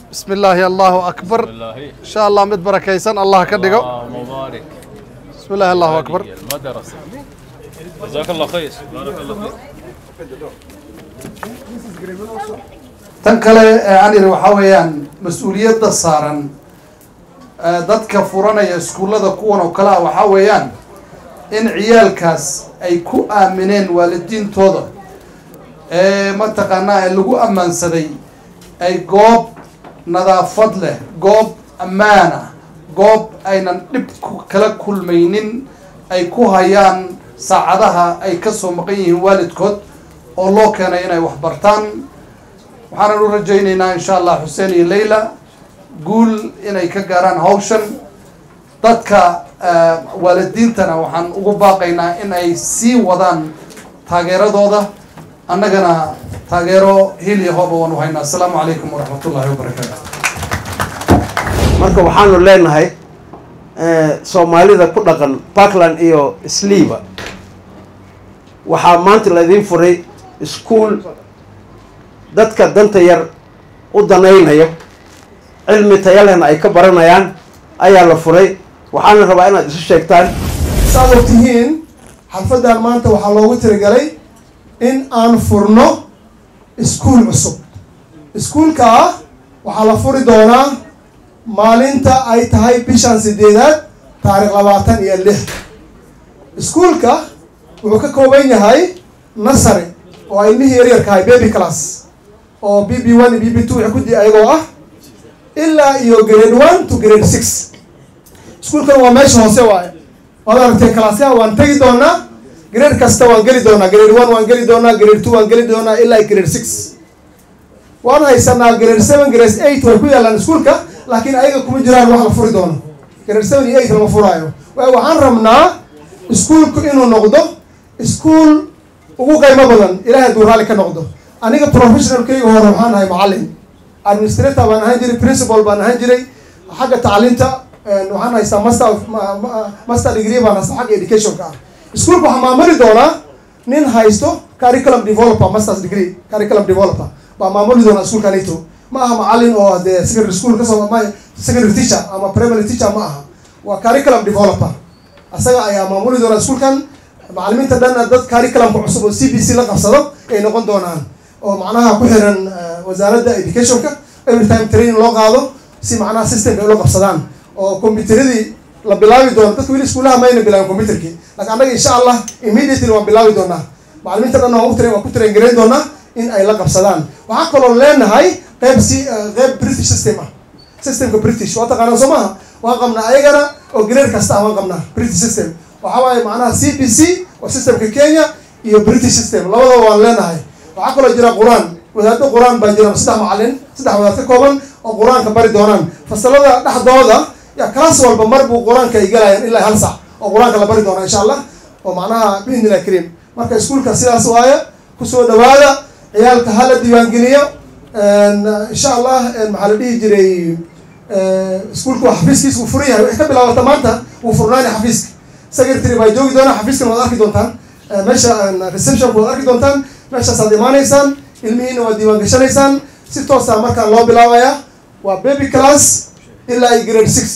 بسم الله الله أكبر الله إن شاء الله مد بركيسان الله كدقو الله مبارك بسم الله الله أكبر هذه المدرسة جزاك الله خير بارك الله فيك tan kale ee aan idhi waxaa weeyaan mas-uuliyadda saaran ee dadka furanaya iskuullada kuwan oo kale ah waxaa weeyaan in ciyaalkaas ay ku aamineen waalidiintooda ee mataqaanaa ee lagu ammaansaday ay goob nadaafad leh goob ammaan ah goob aynan dhib ku- kala kulmaynin ay ku hayaan saacadaha ay ka soo maqan yihiin waalidkood oo loo keenay inay wax bartaan waxaanan u rajaynaynaa insha allah xuseen iyo leyla guul inay ka gaaraan hawshan dadka eh, waalidiintana waxaan ugu baaqaynaa in ay sii wadaan taageeradooda annagana taageero hil iyo hooba waan u haynaa asalaamu calaykum waraxmat ullahi wabarakaatu marka waxaanu leenahay eh, soomaalida ku dhaqan parkland iyo sliva waxaa maanta laydin furay iskuol dadka danta yar u danaynayo cilmi taya lehna ay ka baranayaan ayaa la furay waxaana rabaa inaad isu sheegtaan saad og tihiin xalfaddan maanta waxaa loogu tirigalay in aan furno iskuul cusub iskuulkaa waxaa la furi doonaa maalinta ay tahay bishan sideedaad taarikh labaatan iyo lix iskuulka wuxuu ka kooban yahay nasary oo ilmihii yaryarkahay baby class oo b b one iyo b b two wixii ku di ayagoo ah ilaa iyo grade one to grade six iskuulkan waa meesha hoose waaye waad aragtee kalaasyaha waan tegi doonaa grade kasta waan geli doonaa grade one waan geli doonaa grade two waan geli doonaa ilaa grade six waan haysanaa grade seven grade eight way ku yaalaan iskuulka laakiin ayaga kuma jiraan wax la furi doono grade seven iyo eight lama furaayo waayo waxaan rabnaa iskuulku inuu noqdo iskuul ugu qiimo badan ilahay hadduu raalli ka noqdo aniga professionalkayga hore waxaan ahay macallin administrator baan ahaan jiray principal baan ahaan jiray xagga tacliinta waxaan haystaa master of ma- ma- master degree baan haystaa xagga educationka ah iskuulka waxaa maamuli doonaa nin haysto curriculum developer masters degree curriculum developer baa maamuli doonaa iskuulkanito ma aha macallin oo dee secondary school kasoo ma secondary teacher ama primary teacher ma aha waa curriculum developer asaga ayaa maamuli doonaa iskuulkan macallimiinta dhanna dad curriculumka cusub oo c b c la qabsado ay noqon doonaan oo macnaha ku xiran eh, wasaaradda educationka every time training loo qaado si macnaha systemka ay ula qabsadaan oo computeradii la bilaabi doono dadka weli iskuulaha mayna bilaabin computerkii laakiin annaga insha allah immediately waan bilaabi doonaa macallimiinta dhanna waan u train waan ku train gareyn doonaa in ay la qabsadaan waxaa kaloo leenahay qeyb si eh, qeyb british system ah systemka british waa taqaanaa soo maaha waan qabnaa ayagana oo grade kasta ah waan qabnaa british system waxaa waaye macnaha c b c oo systemka kenya iyo british system labadaba waan leenahay waxaa kaloo jira qur-aan wadaado qur-aan baa jira saddex macallin saddex wadaad ka kooban oo qur-aanka bari doonaan fasalada dhexdooda ya class walba mar buu qur-aanka ay galayaan ilaa hal sac oo qur-aanka la bari doona insha allah oo macnaha biidnillahi kariim marka iskuulka sidaas waaye kusoo dhawaada ciyaalka hala diiwaangeliyo insha allah maxaa la dhihi jiray iskuulka waa xafiiskiisa wuu furan yahay wixii ka bilaabata maanta wuu furnaani xafiiska secretary baa joogi doonaa xafiiskan waad arki doontaan Eh, meesha receptionka waad arki doontaan meeshaasaad imaanaysaan ilmihiina waad diiwaan gashanaysaan si toosa markaa loo bilaabaya waa baby class ilaa iyo grade six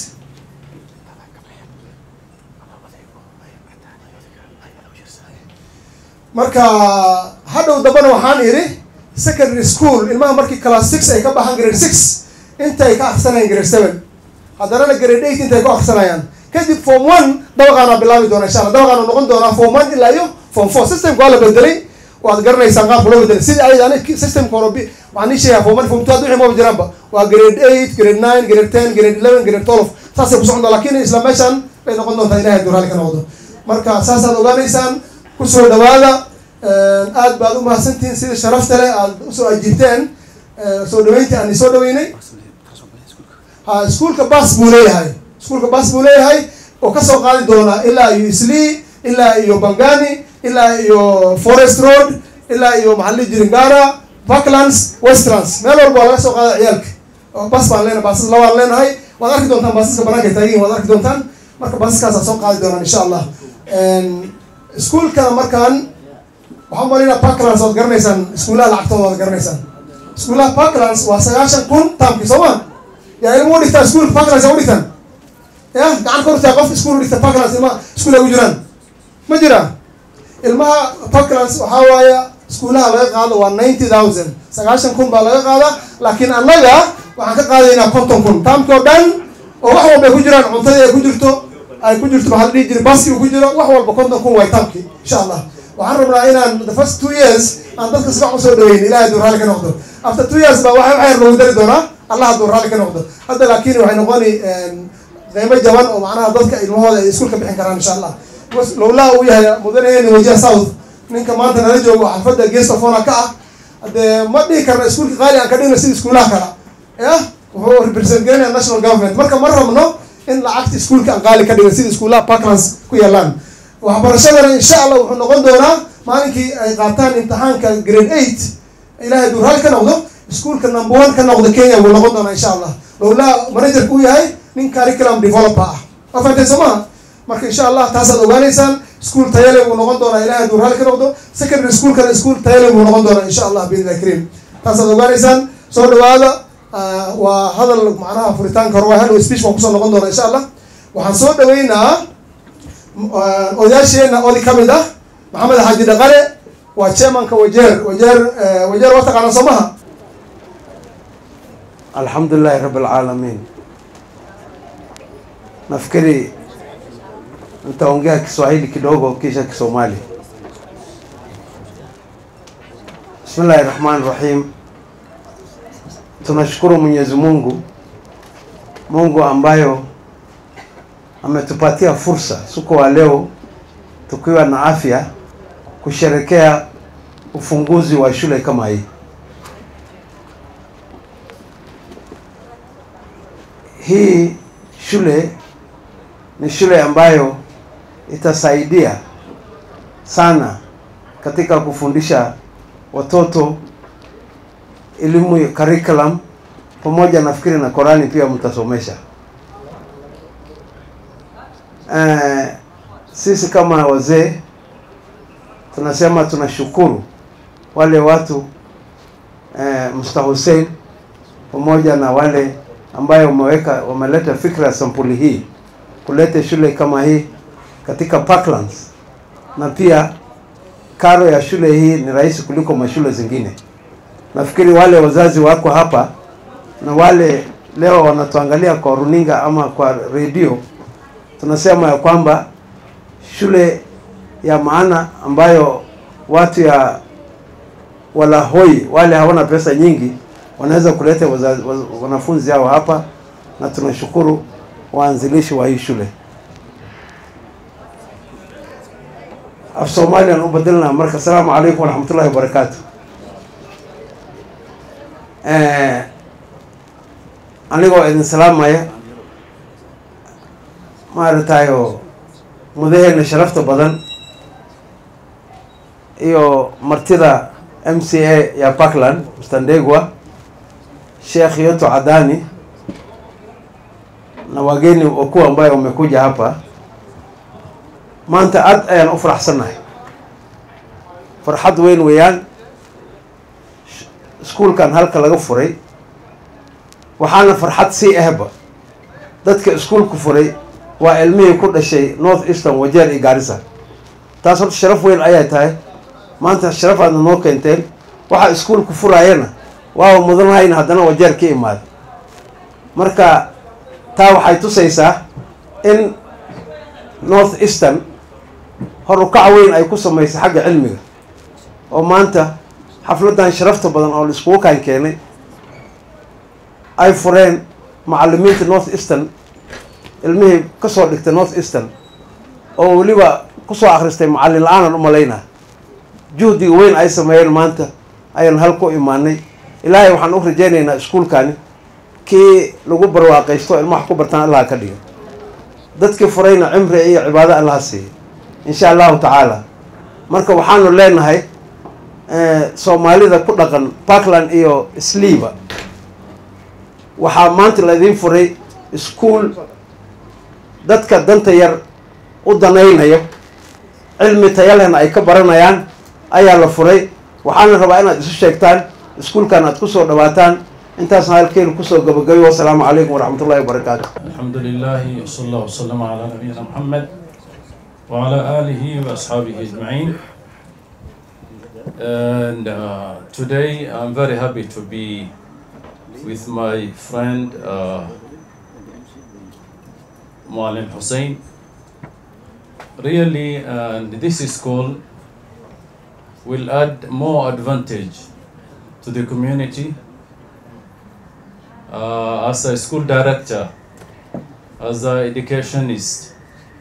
marka hadhow dambana waxaan idhi secondary school ilmaha markii class six ay ka baxaan grade six intay ka akrisanayaan grade seven haddanana grade eight intay ku akrisanayaan kadib form one dabaqaana bilaabi doona insha allah dabaqaana noqon doonaa form one ilaa iyo form four systemka waa la bedelay waad garanaysaan qaabka loo bedelay sidii ayadana systemka hore bi- waxaan ii sheegaa form one form two hadda wixii maba jiraanba waa grade eight grade nine grade ten grade eleven grade twelve saasay ku socon doon lakin isla meeshan bay noqon doontaa ilahay hadduu raalli ka noqdo marka saasaad ogaanaysaan kusoo dhawaada aad baad u mahadsantihiin sida sharafta leh aad usoo ajiibteen Eh, soo dhaweyntii aan isoo dhaweynay ha iskuulka bas buu leeyahay iskuulka bas buu leeyahay oo kasoo qaadi doona ilaa iyo islii ilaa iyo bangani ilaa iyo forest road ilaa iyo maxaa la dhihi jiray ngara parklands westlands meel walba waa laga soo qaada ciyaalka oo bas baan leenahay basas labaan leenahay waad arki doontaan basaska banaanka ay taagiin waad arki doontaan marka basaskaasaa soo qaadi doonaan insha allah iskuulkana markaan waxaan malinaa parklands waad garanaysaan iskuulaha lacagtooda waad garanaysaan iskuulaha parklands waa sagaashan kun taamkii soo ma yaa ilmo u dhigtaa iskuul parklands yaa u dhigtaan ya gacan kortaa qof iskuul u dhigta parklands ilmaha iskuul ay u jiraan ma jira ilmaha parklands waxaa waaye iskuulaha laga qaado waa ninety thousand sagaashan kun baa laga qaadaa laakiin annaga waxaan ka qaadaynaa konton kun taamkii oo dhan oo wax walba ay ku jiraan cuntadii ay ku jirto ay ku jirto maxaa la dhihi jiray baski uu ku jiro wax walba konton kun waay taamkii insha allah waxaan rabnaa inaan the first two years aan dadka si fiican usoo dhaweyn ilahay hadduu raalli ka noqdo after two years ba waxa waxyar lagu dari doonaa allah hadduu raalli ka noqdo hadda laakiin waxay noqoni qiimo jaban oo macnaha dadka ilmahooda ay iskuulka bixin karaan insha allah lowlaa uu yahay mudanayeni wajiha south ninka maanta nala joogo xalfadda guest of honor ka ah haddee ma dhihi karna iskuulka qaali aan ka dhigno sida iskuulaha kale ya wuxuu represent garanaya national government marka ma rabno in lacagta iskuulka aan qaali ka dhigno sida iskuulaha parklands ku yaalaan waxbarashadana insha allah wuxuu noqon doonaa maalinkii ay qaataan imtixaanka grade eight ilahay hadduu raali ka noqdo iskuulka number one ka noqdo kenya wuu noqon doonaa insha allah lowlaa managerka uu yahay nin curriculum developer ah waa fahanteen soo maha marka insha allah taasaad ogaanaysaan iskuol tayale buu noqon doonaa ilahay hadduu raali ka noqdo secondary schoolkana iskuol tayale buu noqon doonaa insha allah biidnillahi kariim taasaad ogaanaysaan soo dhawaada waa hadal macnaha furitaanka hore waa hadhow speech waan kusoo noqon doonaa insha allah waxaan soo dhaweynaa odayaasheena odi kamid ah maxamed xaaji dhaqale waa chairmanka wajeer wajeer wajeer waa taqaanaa soo maha alhamdulillahi rabbil alamin nafikiri nitaongea Kiswahili kidogo kisha Kisomali. Bismillahi rahmani rahim. Tunashukuru Mwenyezi Mungu, Mungu ambayo ametupatia fursa siku wa leo tukiwa na afya kusherekea ufunguzi wa shule kama hii. Hii shule ni shule ambayo itasaidia sana katika kufundisha watoto elimu ya curriculum pamoja nafikiri na Korani pia mtasomesha. Eh, sisi kama wazee tunasema tunashukuru wale watu eh, Mr. Hussein pamoja na wale ambayo wameweka wameleta fikra ya sampuli hii kuleta shule kama hii katika Parklands, na pia karo ya shule hii ni rahisi kuliko mashule zingine. Nafikiri wale wazazi wako hapa na wale leo wanatuangalia kwa runinga ama kwa redio, tunasema ya kwamba shule ya maana ambayo watu ya walahoi wale hawana pesa nyingi wanaweza kuleta wazazi, wanafunzi hao hapa, na tunashukuru waanzilishi wa hii shule. af soomaaliyan u bedelnaa marka asalaamu calaykum waraxmatullahi wabarakaatu anigoo idin salaamaya maaratayo mudaheena sharafta badan iyo martida m c a ya parkland mstandegwa sheekh yoto cadani na wageni wakuu ambayo wamekuja hapa maanta aad ayaan u faraxsannahay farxad weyn weeyaan iskuulkan halka laga furay waxaana farxad sii ahba dadka iskuulku furay waa ilmihii ku dhashay north eastern wajeer iyo gaarisa taas horta sharaf weyn ayay tahay maanta sharafaadna noo keenteen waxaa iskuulku furaayana waaba mudanahayna haddana wajeer ka imaada marka taa waxay tusaysaa in north eastern horukaca weyn ay ku samaysay xagga cilmiga oo maanta xafladan sharafta badan oo laiskugu kaan keenay ay fureen macalimiinta north eastern ilmihii kasoo dhigtay north eastern oo weliba kusoo akhristay macallin la-aanan u malaynaa juhdiga weyn ay sameeyeen maanta ayaan hal ku imaanay ilaahay waxaan u rajaynaynaa iskuulkani kii lagu barwaaqaysto ilma wax ku bartaan allaha ka dhigo dadkii furayna cimri iyo cibaado allaha siiya insha allahu tacaala marka waxaanu leenahay soomaalida ku dhaqan parkland iyo sliva waxaa maanta laydin furay iskuol dadka danta yar u danaynayo cilmi tayalehna ay ka baranayaan ayaa la furay waxaana rabaa inaad isu sheegtaan iskuulkan aad kusoo dhawaataan intaasna halkeenu kusoo gabagayo wasalaamu calaykum waraxmatullahi wabarakaatu الحمد لله وصلى الله وسلم على نبينا محمد وعلى آله وأصحابه أجمعين and uh, today I'm very happy to be with my friend uh, Mualim Hussein really and this school will add more advantage to the community uh, as a school director as an educationist,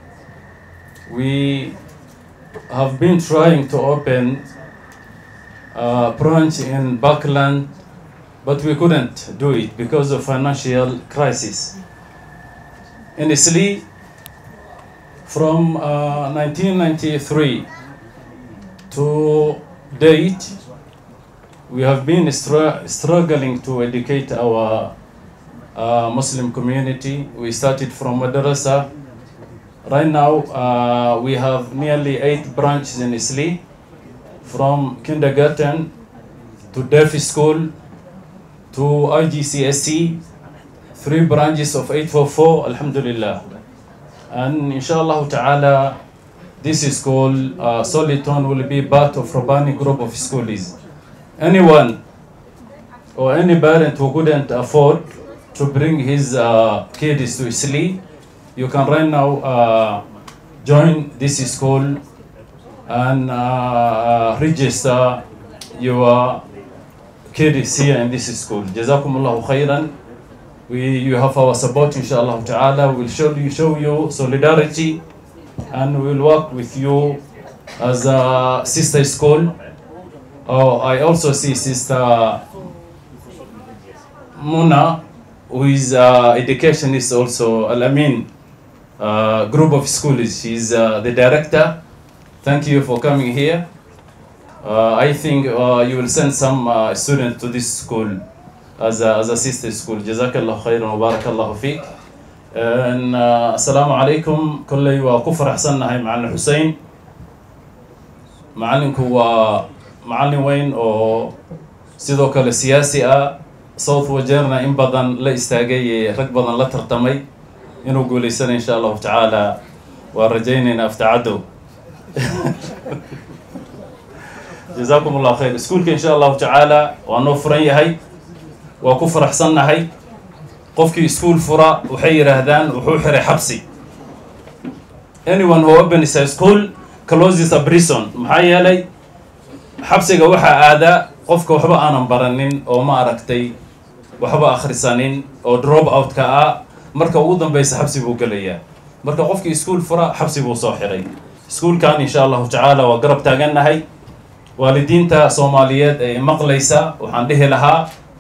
we have been trying to open a branch in Buckland, but we couldn't do it because of financial crisis. In Isli, from uh, 1993 to date, we have been str- struggling to educate our uh, Muslim community. We started from madrasa. Right now, uh, we have nearly eight branches in Isli, from kindergarten to deaf school to IGCSE, three branches of 844, Alhamdulillah. And inshallah ta'ala, this school, uh, Soliton, will be part of Rabbani group of schools. Anyone or any parent who couldn't afford to bring his uh, kids to Isli, you can right now uh, join this school and uh, register your kids here in this school. Jazakumullahu khairan. We, you have our support, inshallah ta'ala. We'll show you, show you solidarity and we'll work with you as a sister school. Oh, I also see Sister Muna, who is uh, educationist also, Al Amin uh, group of schools. She's uh, the director. Thank you for coming here. Uh, I think uh, you will send some uh, students to this school as a, as a sister school. Jazakallah khairan wa barakallahu fiik. And, uh, Assalamu alaikum. Kullay waa ku faraxsannahay Macallin Hussein. Macallinku waa macallin weyn oo sidoo kale siyaasi ah south wajeerna in badan la istaagay ee rag badan la tartamay inuu guulaysana insha allahu tacaala waa rajaynaynaa aftacadow jazaakum allah khayr iskuulka insha allahu tacaala waa noo furan yahay waa ku faraxsannahay qofkii iskuul fura waxay yidhaahdaan wuxuu xiray xabsi anyone who opens a school closes a prison maxaa yeelay xabsiga waxaa aadaa qofka waxba aanan baranin oo ma aragtay waxba akhrisanin oo drop out-ka ah marka ugu dambeysa xabsi buu gelayaa marka qofkii iskuul fura xabsi buu soo xiray iskuulkan insha allahu tacaala waa garab taagannahay waalidiinta soomaaliyeed ee maqlaysa waxaan dhihi lahaa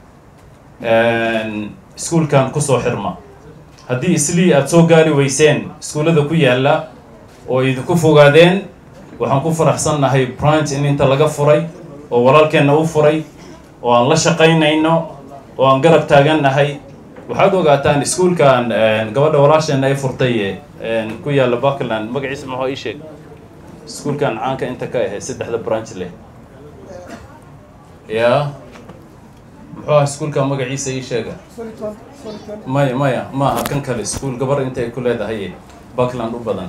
iskuulkan kusoo xirma haddii islii aada soo gaari weyseen iskuullada ku yaalla oo idinku fogaadeen waxaan ku faraxsannahay branch in inta laga furay oo walaalkeenna u furay oo aan la shaqaynayno oo aan garab taagannahay waxaad ogaataan iskuulkan gabadha walaasheenna ay furtay ku yaalla buckland magaciisa maxaa ii sheeg iskuulkan caanka inta ka ahayd saddexda branch leh ya muxuu ah iskuulka magaciisa ii sheega maya maya ma aha kan kale iskuul gabar inta ay ku leedahay buckland u badan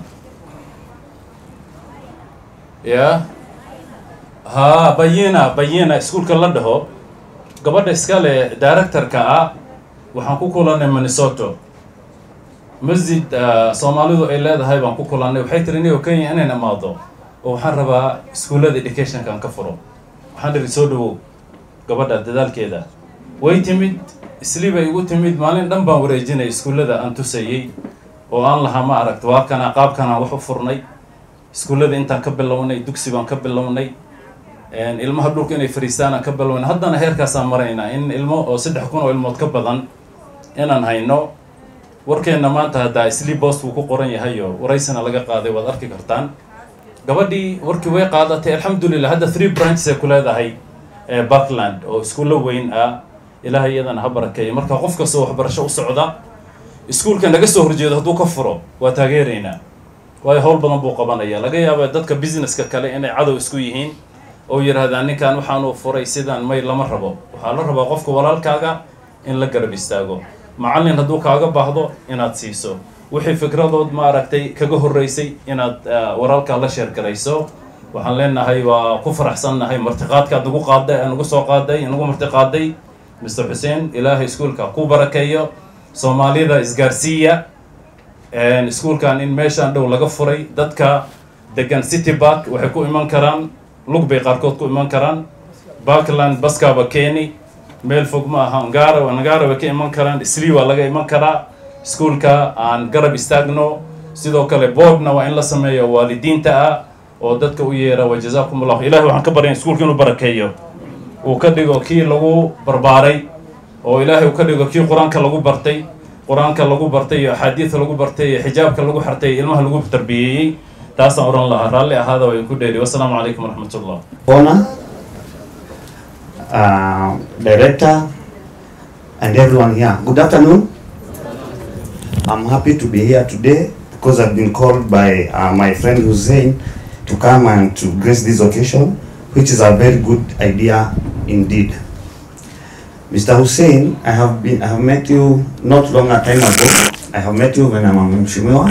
ya ha bayina bayina iskuulka la dhaho gabadha iskale directorka ah waxaan ku kulannay minnesota masjid soomaalidu ay leedahay baan ku kulannay waxay tiri niyo kenya inayn imaado oo waxaan rabaa iskuullada educationkan ka furo waxaan dhihi soo dhawow gabadha dadaalkeeda way timid islii bay igu timid maalin dhan baan wareejinay iskuullada aan tusayey oo aan lahaa ma aragta waa kana qaabkanaan wax u furnay iskuullada intaan ka bilownay dugsi baan ka bilownay ilmaha dhulka inay fariistaan aan ka bilownay haddana heerkaasaan maraynaa in ilmo oo saddex kun oo ilmood ka badan inaan hayno warkeenna maanta haddaa islii bost buu ku qoran yahay oo waraysana laga qaaday waad arki kartaan gabadhii warkii way qaadatay alxamdulillah hadda three branches ay ku leedahay buckland oo iskuullo weyn ah ilaahay iyadana ha barakeeya marka qof kastoo waxbarasho u socda iskuulka naga soo horjeedo hadduu ka furo waa taageeraynaa waayo howl badan buu qabanaya laga yaaba dadka businesska kale inay cadow isku yihiin oo yidhaahdaa ninkan waxaanuu furay sidaan may lama rabo waxaa la rabaa qofka walaalkaaga in la garab istaago macallin hadduu kaaga baahdo inaad siiso wixii fikradood maaragtay kaga horreysay inaad walaalkaa la sheergarayso waxaan leenahay waa ku faraxsannahay martiqaadkaad nagu qaaday nagu soo qaaday nagu martiqaaday mr xuseen ilaahay iskuolka ku barakeeyo soomaalida isgaarsiiya iskuolkan in meeshaan dhow laga furay dadka degan city park waxay ku iman karaan lug bay qaarkood ku iman karaan parkland baskaaba keeni meel fog ma aha ngara ngara way ka iman karaan isli waa laga iman karaa iskuolka aan garab istaagno sidoo kale boardna waa in la sameeyo waalidiinta ah oo dadka u yeera wa jazaakum allah ilahi waxaan ka barya iskuolka inuu barakeeyo uu ka dhigo kii lagu barbaaray oo ilaahay uu ka dhigo kii qur-aanka lagu bartay qur-aanka lagu bartay iyo axaadiidka lagu bartay iyo xijaabka lagu xirtay ilmaha lagu tarbiyeeyey taasaan odhan lahaa raalli ahaada way ku dheeri wassalaamu calaykum waraxmat ullah owner, uh, director, and everyone here. Good afternoon. I'm happy to be here today because I've been called by uh, my friend Hussein to come and to grace this occasion, which is a very good idea indeed. Mr. Hussein, I have been I have met you not long a time ago. I have met you when I'm a Mheshimiwa.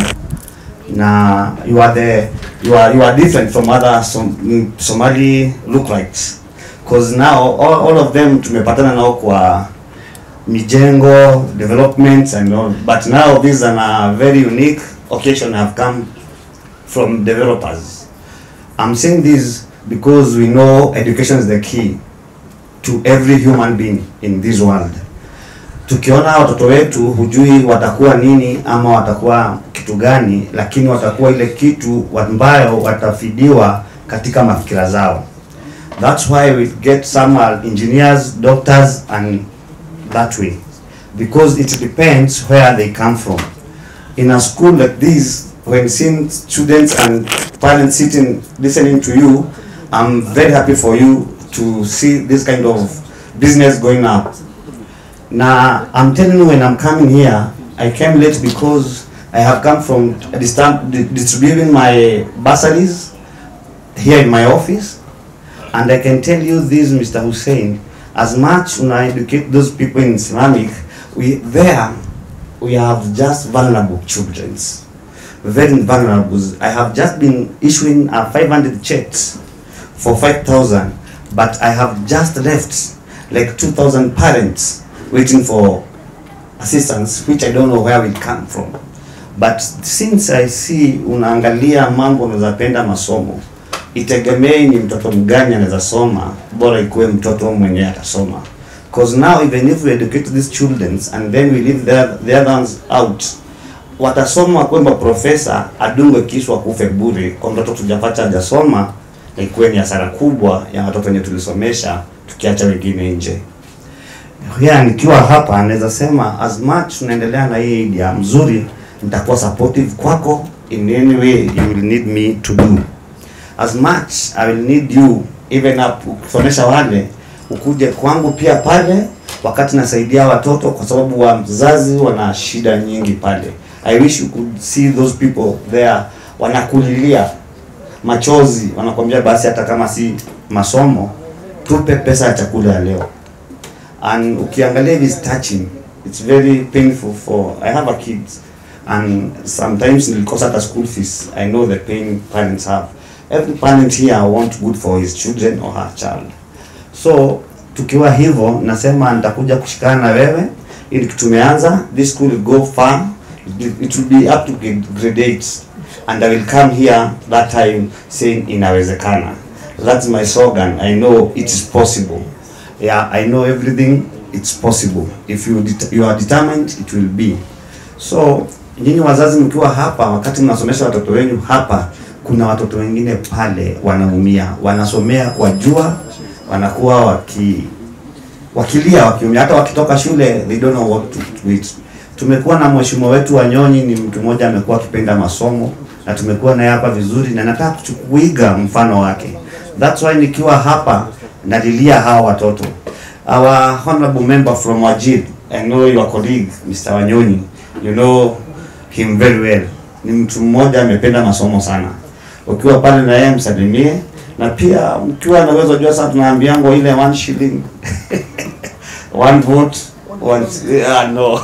Now you are the you are you are different from other Som, mm, Somali lookalikes because now all, all of them tumepatana nao kwa mijengo developments and all but now this is an, a very unique occasion have come from developers i'm saying this because we know education is the key to every human being in this world tukiona watoto wetu hujui watakuwa nini ama watakuwa kitu gani lakini watakuwa ile kitu ambayo watafidiwa katika mafikira zao that's why we get some are engineers doctors and that way because it depends where they come from in a school like this when seeing students and parents sitting listening to you i'm very happy for you to see this kind of business going up now i'm telling you when i'm coming here i came late because i have come from distan- di- distributing my bursaries here in my office and i can tell you this mr hussein as much when i educate those people in islamic we there we have just vulnerable children very vulnerable i have just been issuing uh, 500 checks for 5000 but i have just left like 2000 parents waiting for assistance which i don't know where it come from but since i see unaangalia mambo unawezapenda masomo itegemei ni mtoto mgani anaweza soma bora ikuwe mtoto mwenyewe atasoma because now even if we educate these children and then we leave the, the other ones out watasoma kwamba profesa adungwe kiswa kufe bure kwa mtoto tujapata hajasoma na ikuwe ni hasara kubwa ya watoto wenye tulisomesha tukiacha wengine nje ya nikiwa hapa naweza sema as much tunaendelea na hii idea mzuri nitakuwa supportive kwako in any way you will need me to do as much i will need you even up ukisomesha wale ukuje kwangu pia pale wakati nasaidia watoto kwa sababu wazazi wana shida nyingi pale i wish you could see those people there wanakulilia machozi wanakwambia basi hata kama si masomo tupe pesa ya chakula ya leo and ukiangalia this touching it's very painful for i have a kid and sometimes nilikosa hata school fees i know the pain parents have every parent here want good for his children or her child so tukiwa hivyo nasema nitakuja kushikana na wewe ili tumeanza this school will go far it it will be up to grade grade 8 and i will come here that time saying inawezekana that's my slogan i know it is possible yeah i know everything it's possible if you det you are determined it will be so nyinyi wazazi mkiwa hapa wakati mnasomesha watoto wenu hapa kuna watoto wengine pale wanaumia wanasomea kwa jua wanakuwa waki wakilia wakiumia hata wakitoka shule they don't know what to do it tumekuwa na mheshimiwa wetu Wanyonyi ni mtu mmoja amekuwa akipenda masomo na tumekuwa naye hapa vizuri na nataka kuiga mfano wake that's why nikiwa hapa nalilia hawa watoto our honorable member from Wajir I know your colleague Mr. Wanyonyi you know him very well ni mtu mmoja amependa masomo sana ukiwa pale na yeye msalimie na pia mkiwa na uwezo jua sana tunaambiango ile one shilling one vote one yeah, no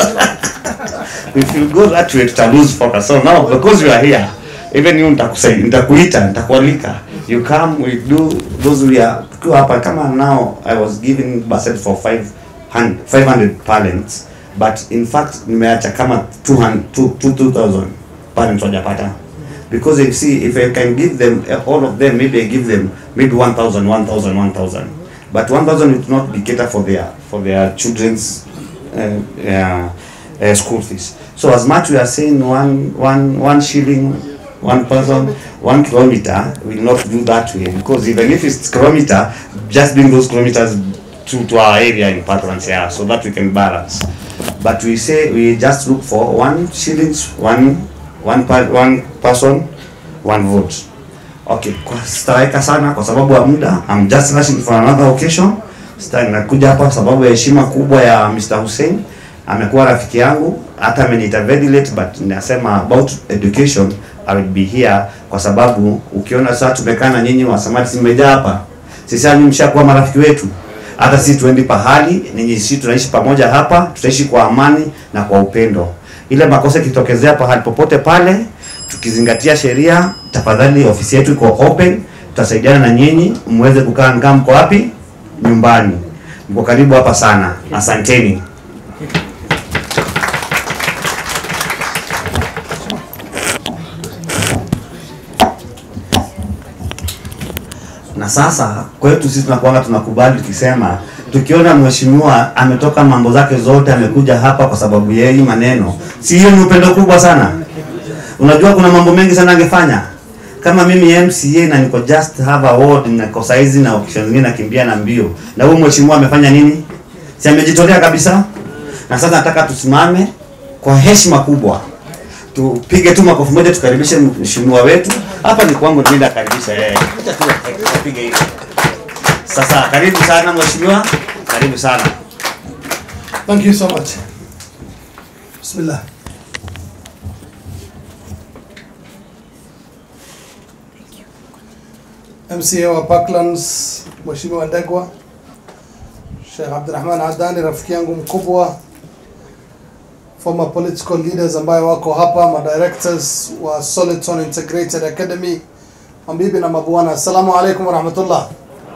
if you go that way tuta lose focus so now because you are here even you nitakusai nitakuita nitakualika you come we do those we are tukiwa hapa kama now i was giving basket for 500 500 parents but in fact nimeacha kama 200 2 2000 parents wajapata because you see if i can give them uh, all of them maybe i give them maybe 1000 1000 1000 but 1000 will not be cater for their for their children's uh, uh, uh, school fees so as much we are saying one one one shilling one person one kilometer will not do that way because even if it's kilometer just bring those kilometers to, to our area in Patrons yeah so that we can balance but we say we just look for one shillings one one per, one person one vote okay kwa sitaweka sana kwa sababu ya muda I'm just rushing for another occasion sita nakuja hapa kwa sababu ya heshima kubwa ya Mr. Hussein amekuwa rafiki yangu hata ameniita very late but nasema about education I will be here kwa sababu ukiona sasa tumekaa na nyinyi wasamati mmejaa hapa sisi nyinyi mshakuwa marafiki wetu hata sisi tuendi pahali ninyi sisi tunaishi pamoja hapa tutaishi kwa amani na kwa upendo ile makosa ikitokezea pahali popote pale tukizingatia sheria tafadhali ofisi yetu iko open tutasaidiana na nyinyi muweze kukaa ngaa mko wapi nyumbani mko karibu hapa sana asanteni na sasa kwetu sisi tunakuanga tunakubali tukisema tukiona mheshimiwa ametoka mambo zake zote amekuja hapa kwa sababu ya hii maneno si hiyo ni upendo kubwa sana unajua kuna mambo mengi sana angefanya kama mimi MCA na niko just have a ward niko saizi na options zingine nakimbia na mbio na huyu mheshimiwa amefanya nini si amejitolea kabisa na sasa nataka tusimame kwa heshima kubwa tupige tu makofi moja tukaribishe mheshimiwa wetu hapa ni kwangu nenda karibisha yeye Acha tu tupige hivi sasa karibu sana mheshimiwa karibu sana Thank you so much. Bismillah. MCA wa Parklands Mheshimiwa Ndegwa, Sheikh Abdurrahman Adani rafiki yangu mkubwa, former political leaders ambayo wako hapa, ma directors wa Soliton Integrated Academy, mabibi na mabwana, assalamu alaikum warahmatullah.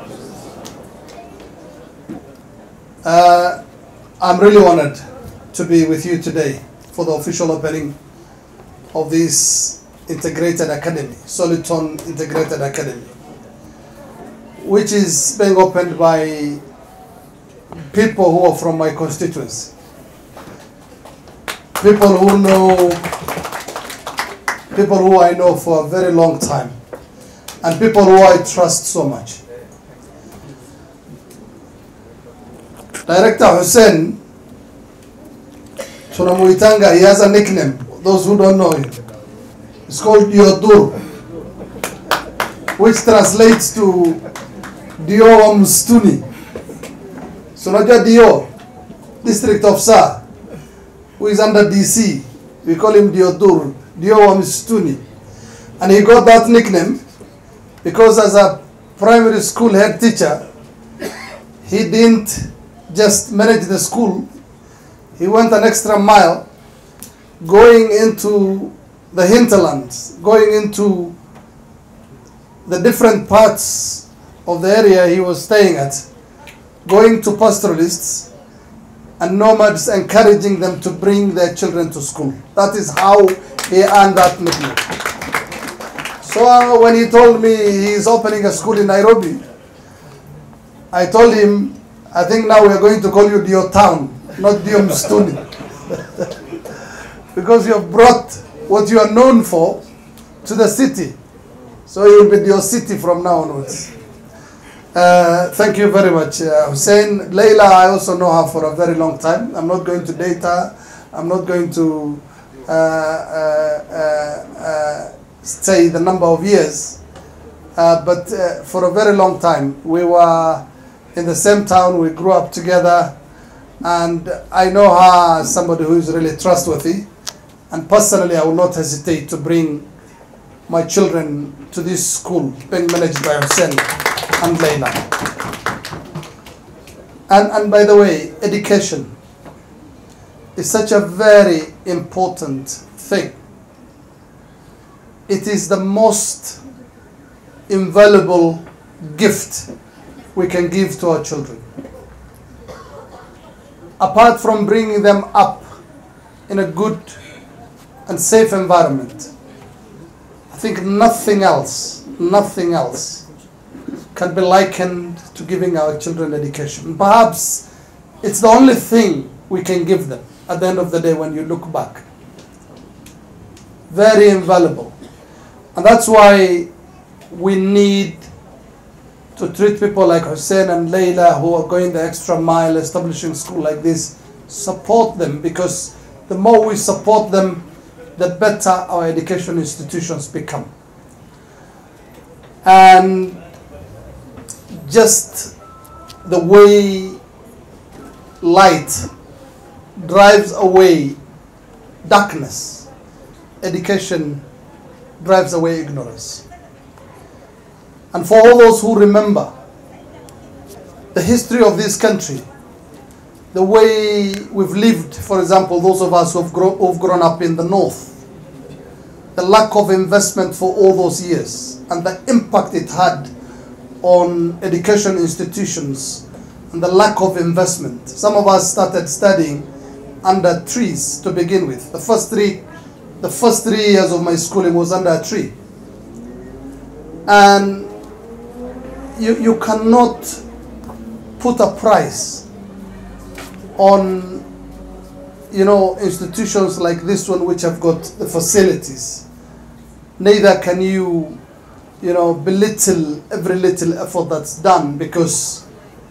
Uh, I'm really honored to be with you today for the official opening of this integrated academy, Soliton Integrated Academy, which is being opened by people who are from my constituency. People who know, people who I know for a very long time, and people who I trust so much. Director Hussein tunamuitanga, he has a nickname, those who don't know him. It's called Diodur, which translates to Dio wa Mstuni. So unajua Dio, district officer, who is under DC, we call him Diodur, Dio wa Mstuni. And he got that nickname because as a primary school head teacher, he didn't just manage the school, he went an extra mile going into the hinterlands, going into the different parts of the area he was staying at, going to pastoralists and nomads, encouraging them to bring their children to school. That is how he earned that nickname. So uh, when he told me he's opening a school in Nairobi, I told him, I think now we are going to call you Dio Town, not Dio Mstuni. because you have brought what you are known for to the city. So you will be Dio City from now onwards. Uh, thank you very much, uh, Hussein. Leila, I also know her for a very long time. I'm not going to date her. I'm not going to uh, uh, uh, uh, say the number of years. Uh, but uh, for a very long time, we were in the same town. We grew up together, and I know her as somebody who is really trustworthy. And personally, I will not hesitate to bring my children to this school being managed by Hussein and Layla. And, and by the way, education is such a very important thing. It is the most invaluable gift we can give to our children. Apart from bringing them up in a good and safe environment, I think nothing else, nothing else can be likened to giving our children education. Perhaps it's the only thing we can give them at the end of the day when you look back. Very invaluable. And that's why we need to treat people like Hussein and Layla who are going the extra mile establishing school like this, support them because the more we support them, the better our education institutions become. And just the way light drives away darkness, education drives away ignorance. And for all those who remember the history of this country, the way we've lived, for example, those of us who've, grow, who've grown up in the north, the lack of investment for all those years, and the impact it had on education institutions, and the lack of investment. Some of us started studying under trees to begin with. The first three, the first three years of my schooling was under a tree. And you, you cannot put a price on you know institutions like this one which have got the facilities neither can you you know belittle every little effort that's done because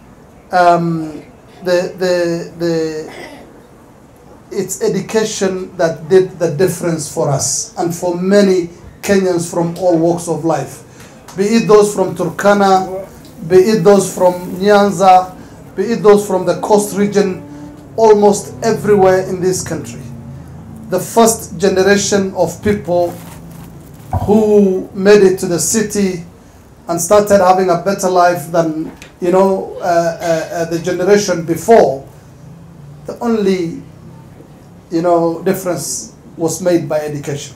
um, the the the it's education that did the difference for us and for many Kenyans from all walks of life be it those from Turkana be it those from Nyanza be it those from the coast region almost everywhere in this country. The first generation of people who made it to the city and started having a better life than you know uh, uh, uh, the generation before. The only you know difference was made by education,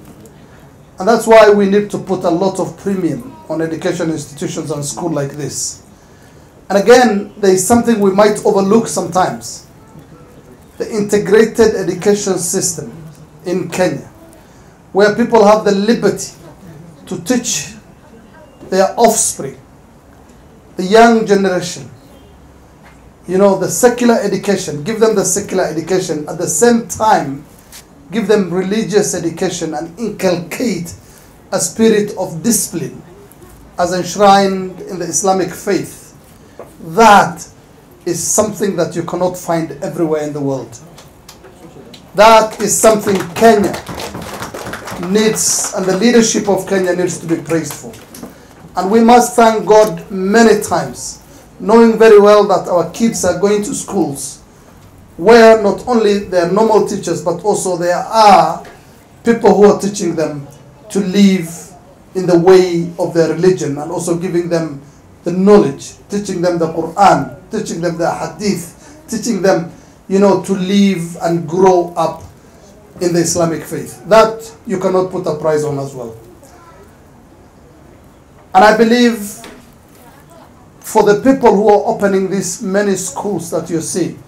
and that's why we need to put a lot of premium on education institutions and school like this. And again, there is something we might overlook sometimes the integrated education system in Kenya, where people have the liberty to teach their offspring, the young generation, you know, the secular education, give them the secular education, at the same time, give them religious education and inculcate a spirit of discipline as enshrined in the Islamic faith. That is something that you cannot find everywhere in the world. That is something Kenya needs, and the leadership of Kenya needs to be praised for. And we must thank God many times, knowing very well that our kids are going to schools where not only there are normal teachers, but also there are people who are teaching them to live in the way of their religion and also giving them the knowledge, teaching them the Quran, teaching them the Hadith, teaching them, you know, to live and grow up in the Islamic faith. That you cannot put a price on as well. And I believe for the people who are opening these many schools that you see,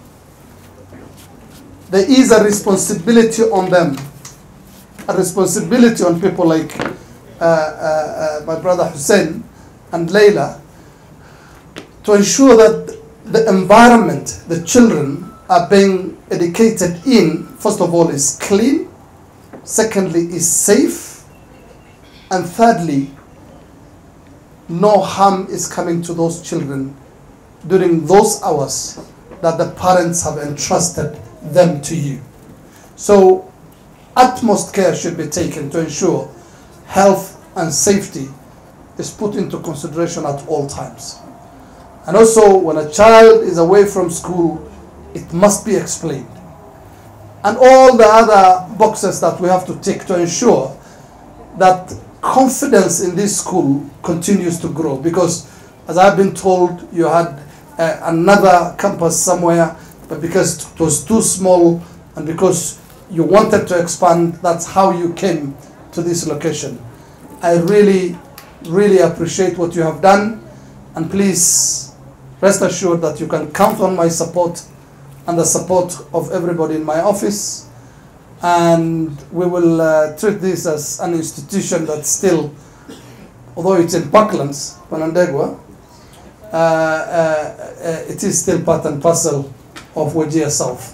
there is a responsibility on them, a responsibility on people like uh, uh, uh, my brother Hussein and Layla to ensure that the environment the children are being educated in, first of all, is clean, secondly, is safe, and thirdly, no harm is coming to those children during those hours that the parents have entrusted them to you. So, utmost care should be taken to ensure health and safety is put into consideration at all times. And also, when a child is away from school, it must be explained. And all the other boxes that we have to tick to ensure that confidence in this school continues to grow because, as I've been told, you had uh, another campus somewhere, but because it was too small and because you wanted to expand, that's how you came to this location. I really, really appreciate what you have done, and please rest assured that you can count on my support and the support of everybody in my office. And we will uh, treat this as an institution that still, although it's in Parklands, Panandegua, uh, uh, uh, it is still part and parcel of Wajir South.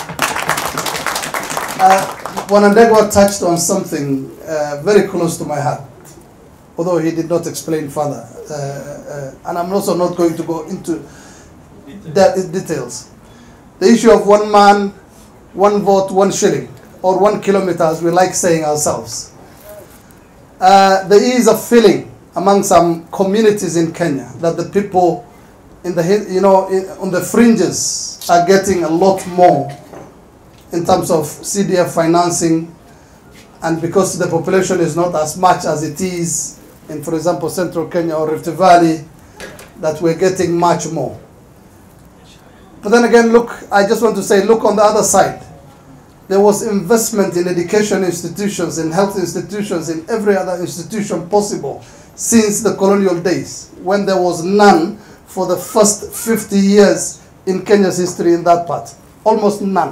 Uh, Wanandegwa touched on something uh, very close to my heart, although he did not explain further. Uh, uh, and I'm also not going to go into that details. The issue of one man, one vote, one shilling, or one kilometer, as we like saying ourselves. Uh, there is a feeling among some communities in Kenya that the people in the hi- you know in, on the fringes are getting a lot more in terms of CDF financing, and because the population is not as much as it is in, for example, Central Kenya or Rift Valley, that we're getting much more. But then again, look, I just want to say, look on the other side. There was investment in education institutions, in health institutions, in every other institution possible since the colonial days, when there was none for the first 50 years in Kenya's history in that part. Almost none.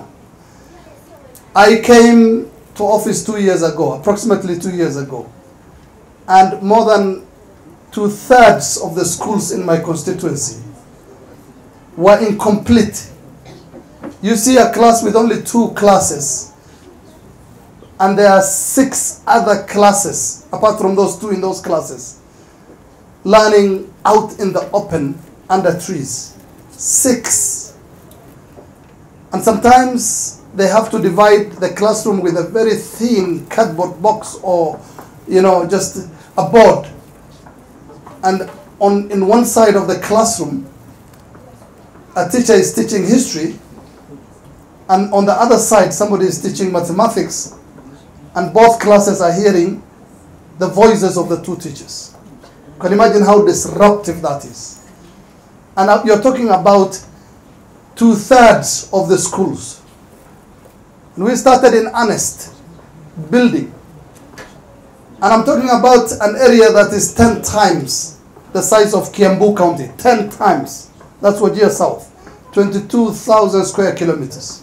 I came to office two years ago, approximately two years ago, and more than two thirds of the schools in my constituency were incomplete. You see a class with only two classes, and there are six other classes apart from those two in those classes learning out in the open under trees. Six. And sometimes they have to divide the classroom with a very thin cardboard box or, you know, just a board. And on in one side of the classroom, a teacher is teaching history, and on the other side, somebody is teaching mathematics, and both classes are hearing the voices of the two teachers. Can you imagine how disruptive that is? And uh, you're talking about two thirds of the schools. And we started in earnest building. And I'm talking about an area that is 10 times the size of Kiambu County. 10 times. That's Wajir South. 22,000 square kilometers.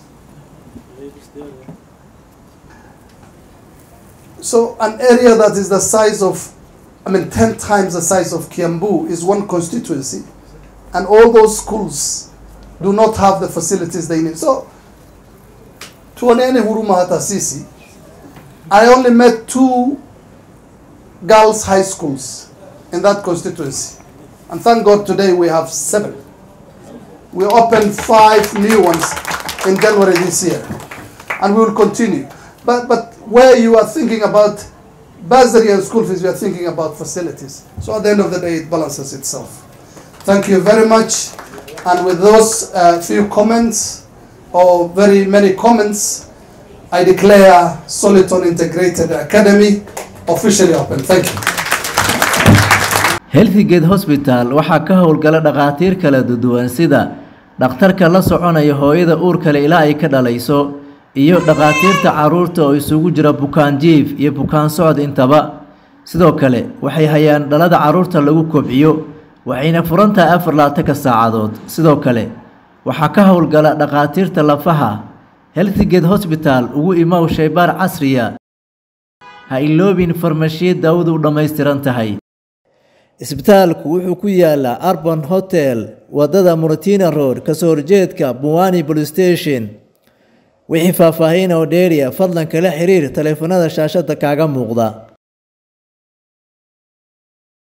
So an area that is the size of, I mean, 10 times the size of Kiambu is one constituency. And all those schools do not have the facilities they need. So, tuoneni huruma hata sisi. I only met two girls' high schools in that constituency. And thank God today we have seven. We opened five new ones in January this year. And we will continue. But, but where you are thinking about bursary and school fees, we are thinking about facilities. So at the end of the day, it balances itself. Thank you very much. And with those uh, few comments, or very many comments, I declare Soliton Integrated Academy officially open. Thank you. healthgate hosbital waxaa ka howlgala dhakhaatiir kala duwan sida dhakhtarka la soconaya hooyada uurkale ilaa ay ka dhalayso iyo dhakhaatiirta carruurta oo isugu jira bukaan jiif iyo bukaan socod intaba sidoo kale waxay hayaan dhalada carruurta lagu kobciyo waxayna furan tahay afar laatanka saacadood sidoo kale waxaa ka howlgala dhakhaatiirta lafaha healthgate hosbital ugu imow shaybaar casriya ha iloobin farmashiya daawadu u dhammaystiran tahay isbitaalku wuxuu ku yaalaa arban hotel wadada muratina road kasoo horjeedka buwani police station wixii faahfaahin oo dheeriya fadlan kala xiriir taleefanada shaashada kaaga muuqda